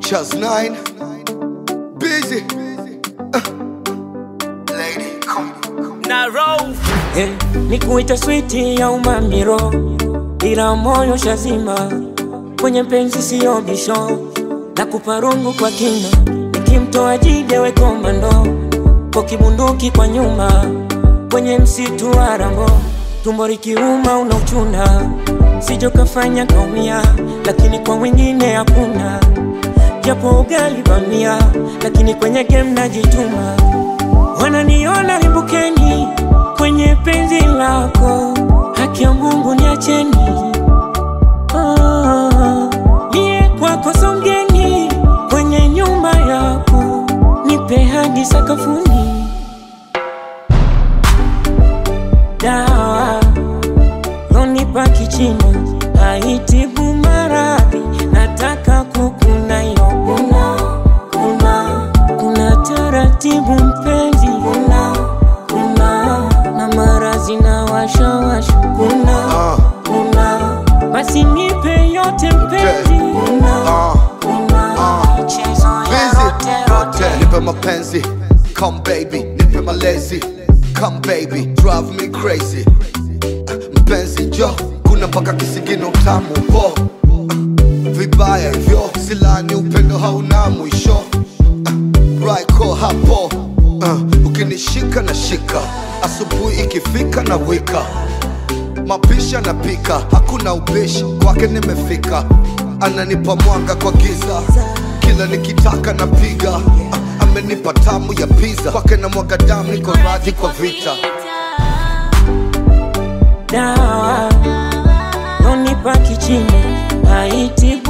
Chaz 9 Busy Uh. Lady come na roll Eh, ni kuita switi ya umamiro, ila moyo shazima kwenye penzi siyo bisho, na kuparungu kwa kina, nikimtoa jide we komando, kwa kibunduki kwa nyuma, kwenye msitu wa Rambo, tumbo likiuma unauchuna, sijo kafanya kaumia, lakini kwa wengine hakuna, japo ugali bamia, lakini kwenye game najituma wananiona limbukeni kwenye penzi lako, haki ya Mungu niacheni. Ah, Mie kwako songeni kwenye nyumba yako, nipe hadi sakafuni. Dawa lonipa kichina haitibu maradhi, nataka kukuna yo kuna kuna kuna taratibu mpenzi kuna kuna na marazi na washawasha kuna Ah. kuna basi nipe yote mpenzi kuna Ah. kuna Ah. michezo ya Busy rote rote Nipe mapenzi Come baby Nipe malezi Come baby Drive me crazy Uh, Mpenzi jo Kuna mpaka kisigino tamu po Uh, Vibaya hivyo Silani upendo hauna mwisho Uh, Raiko hapo Uh, Ukinishika na shika Asubuhi ikifika na wika mapisha napika, hakuna ubishi kwake nimefika, ananipa mwanga kwa giza, kila nikitaka napiga, Ah, amenipa tamu ya pizza, kwake na mwaga damu, niko radhi kwa vita. dawa lonipa kichina haitibu